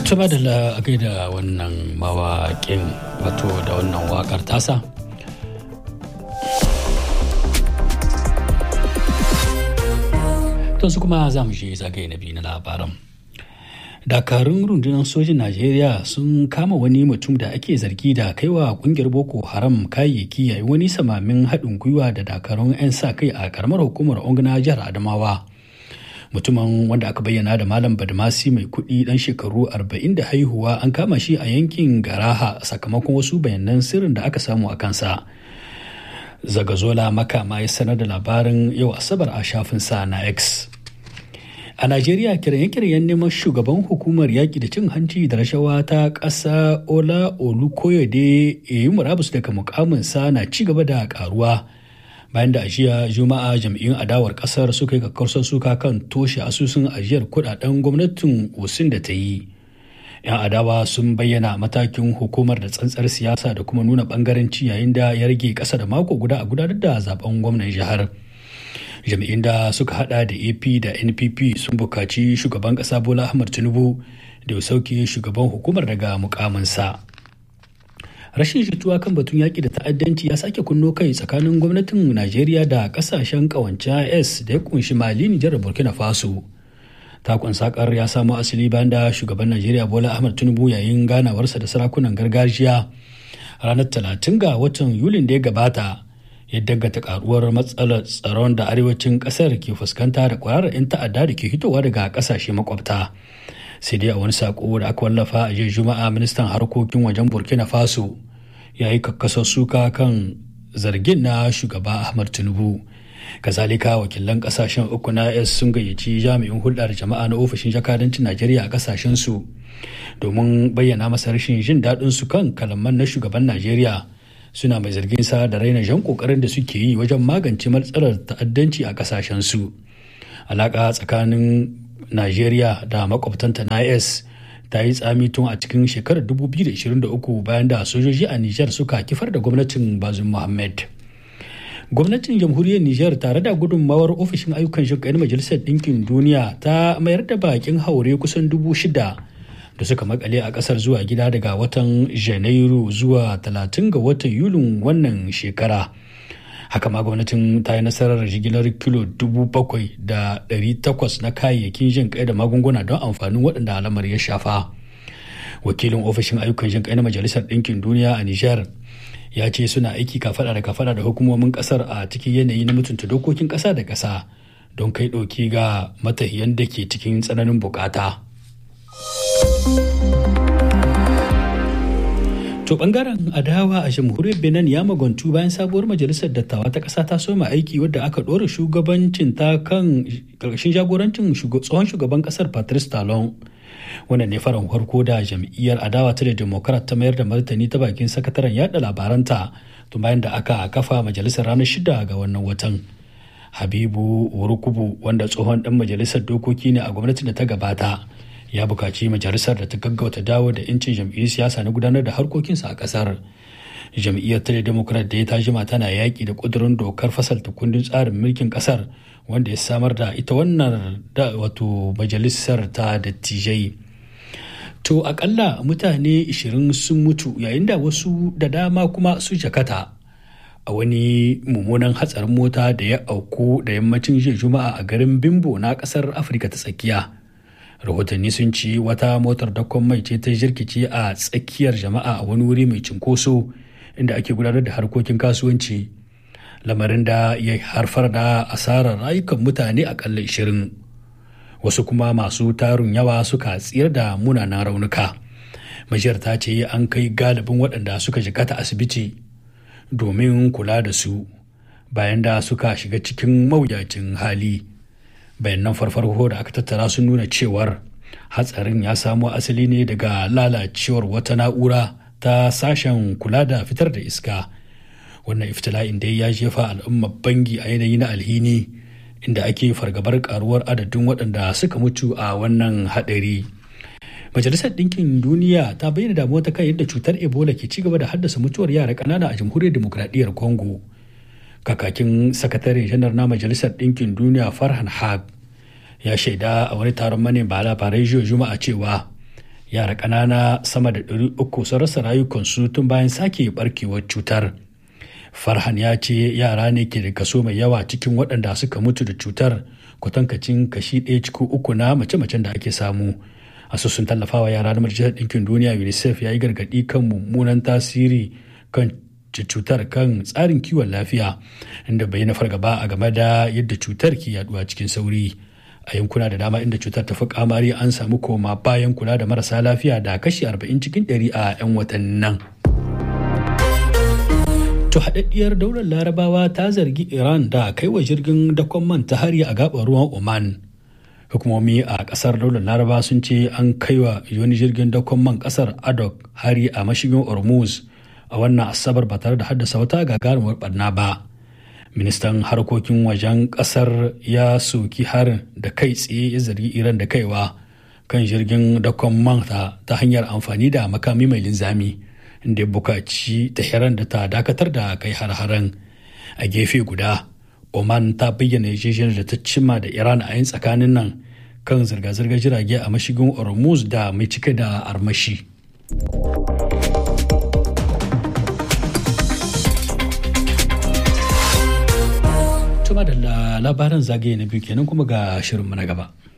Tuba da la'akai da wannan mawaƙin wato da wannan waƙar tasa. To su kuma za mu je zagaye na biyu na labaran. dakarun rundunar sojin najeriya sun kama wani mutum da ake zargi da kaiwa kungiyar boko haram kayayyaki yayin wani samamin haɗin gwiwa da dakarun 'yan sa kai a karamar hukumar ongana jihar adamawa mutumin wanda aka bayyana da malam badmasi mai kuɗi ɗan shekaru 40 da haihuwa an kama shi a yankin garaha sakamakon wasu bayanan sirrin da aka samu a kansa zagazola makama ya sanar da labarin yau asabar a shafinsa na x A Najeriya kiranye-kiryen neman shugaban hukumar yaƙi da cin hanci da rashawa ta ƙasa Ola Olukoyede yi murabus daga mukaminsa na ci gaba da ƙaruwa. Bayan da ajiya Juma'a jam'iyyun adawar ƙasar suka yi kakkarsar suka kan toshe asusun ajiyar kuɗaɗen gwamnatin Osin da ta yi. 'Yan adawa sun bayyana matakin hukumar da tsantsar siyasa da kuma nuna ɓangaranci yayin da ya rage ƙasa da mako guda a gudanar da zaben gwamnan jihar. jami'in da suka hada da ap da npp sun bukaci shugaban kasa bola ahmad tinubu da ya sauke shugaban hukumar daga mukaminsa rashin jituwa kan batun yaƙi da ta'addanci ya sake kunno kai tsakanin gwamnatin najeriya da ƙasashen ƙawance s da ya kunshi mali nijar da burkina faso takon sakar ya samo asali bayan da shugaban najeriya bola ahmad tinubu yayin ganawarsa da sarakunan gargajiya ranar talatin ga watan yulin da ya gabata ya dangata karuwar matsalar tsaron da arewacin kasar ke fuskanta da kwararar 'yan ta'adda da ke hitowa daga kasashe makwabta sai dai a wani sako da aka wallafa a jiya juma'a ministan harkokin wajen burkina faso ya yi kakkasar suka kan zargin na shugaba ahmad tinubu kazalika wakilan kasashen uku na s sun gayyaci jami'in hulɗar jama'a na ofishin jakadancin najeriya a kasashen su domin bayyana masa rashin jin daɗin su kan kalaman na shugaban najeriya suna mai zargin sa da raina jan kokarin da suke yi wajen magance matsalar ta'addanci a kasashen su alaka tsakanin najeriya da makwabtanta na is ta yi tsami tun a cikin shekarar 2023 bayan da sojoji a nijar suka kifar da gwamnatin bazum muhammad gwamnatin jamhuriyar nijar tare da gudunmawar ofishin ayyukan shugaban majalisar ɗinkin duniya ta mayar da bakin haure kusan dubu shida da suka makale a kasar zuwa gida daga watan janairu zuwa 30 ga watan yulin wannan shekara haka ma gwamnatin ta yi nasarar jigilar kilo 7,800 na kayayyakin jin kai da magunguna don amfanin waɗanda alamar ya shafa wakilin ofishin ayyukan jin kai na majalisar ɗinkin duniya a nijar ya ce suna aiki kafada da kafada da hukumomin kasar a cikin yanayi na mutunta dokokin ƙasa da ƙasa don kai ɗauki ga matahiyan da ke cikin tsananin bukata. To bangaren adawa a jamhuriyar Benin ya magantu bayan sabuwar majalisar dattawa ta ƙasa ta soma aiki wadda aka ɗora shugabancin ta kan ƙarƙashin jagorancin tsohon shugaban ƙasar Patrice Talon. Wannan ne faran farko da jam'iyyar adawa ta da Democrat ta mayar da martani ta bakin sakataren yada labaranta tun bayan da aka kafa majalisar ranar shida ga wannan watan. Habibu Urukubu wanda tsohon ɗan majalisar dokoki ne a gwamnatin da ta gabata. ya bukaci majalisar da ta gaggauta dawo da 'yancin jam'iyyar siyasa na gudanar da harkokinsa a kasar jam'iyyar tare democrat da ya ta jima tana yaƙi da ƙudurin dokar fasalta kundin tsarin mulkin kasar wanda ya samar da ita wannan da wato majalisar ta dattijai to akalla mutane 20 sun mutu yayin da wasu da dama kuma su jakata a wani mummunan hatsarin mota da ya auku da yammacin jiya juma'a a garin bimbo na kasar afirka ta tsakiya rahotanni sun ci wata motar dakon mai ce ta jirkice a tsakiyar jama'a a wani wuri mai cinkoso inda ake gudanar da harkokin kasuwanci lamarin da ya harfar da asarar rayukan mutane akalla 20 wasu kuma masu tarun yawa suka tsira da munanan raunuka majiyar ta ce an kai galibin waɗanda suka jikata asibiti domin kula da su bayan da suka shiga cikin mawuyacin hali bayanan farfarko da aka tattara sun nuna cewar hatsarin ya samo asali ne daga lalacewar wata na'ura ta sashen kula da fitar da iska wannan iftila'in dai ya jefa al'ummar bangi a yanayi na alhini inda ake fargabar karuwar adadin waɗanda suka mutu a wannan haɗari majalisar ɗinkin duniya ta bayyana damuwa ta kan yadda cutar ebola ke ci gaba da haddasa mutuwar yara ƙanana a jamhuriyar demokradiyyar congo kakakin sakatare janar na majalisar ɗinkin duniya farhan haq ya shaida a wani taron manema labarai jiya juma'a cewa yara ƙanana sama da 300 sun rasa rayukansu tun bayan sake barkewar cutar farhan ya ce yara ne ke da kaso mai yawa cikin waɗanda suka mutu da cutar kwatankacin kashi ɗaya cikin uku na mace-macen da ake samu asusun tallafawa yara na majalisar ɗinkin duniya unicef ya yi gargaɗi kan mummunan tasiri kan cutar kan tsarin kiwon lafiya inda bai na fargaba a game da yadda cutar ke yaduwa cikin sauri a yankuna da dama inda cutar ta fi kamari an samu koma bayan kula da marasa lafiya da kashi 40 cikin 100 a 'yan watannin nan. To haɗaɗɗiyar daular larabawa ta zargi Iran da kai wa jirgin dakon man ta hari a gaɓar ruwan Oman. Hukumomi a ƙasar daular laraba sun ce an kai wa wani jirgin dakon man ƙasar Adok hari a mashigin Hormuz a wannan asabar ba tare da haddasa wata gagarumar barna ba. Ministan harkokin wajen ƙasar ya soki harin da kai tsaye ya zargi Iran da kaiwa kan jirgin dakon man ta hanyar amfani da makami mai linzami. da ya bukaci Tehran da ta dakatar da kai har-haren a gefe guda oman ta bayyana yarjejeniyar da ta cimma da iran a yin tsakanin nan kan zirga-zirgar jirage a mashigin hormuz da mai cike da armashi tuma da labaran zagaye na biyu kenan kuma ga shirinmu na gaba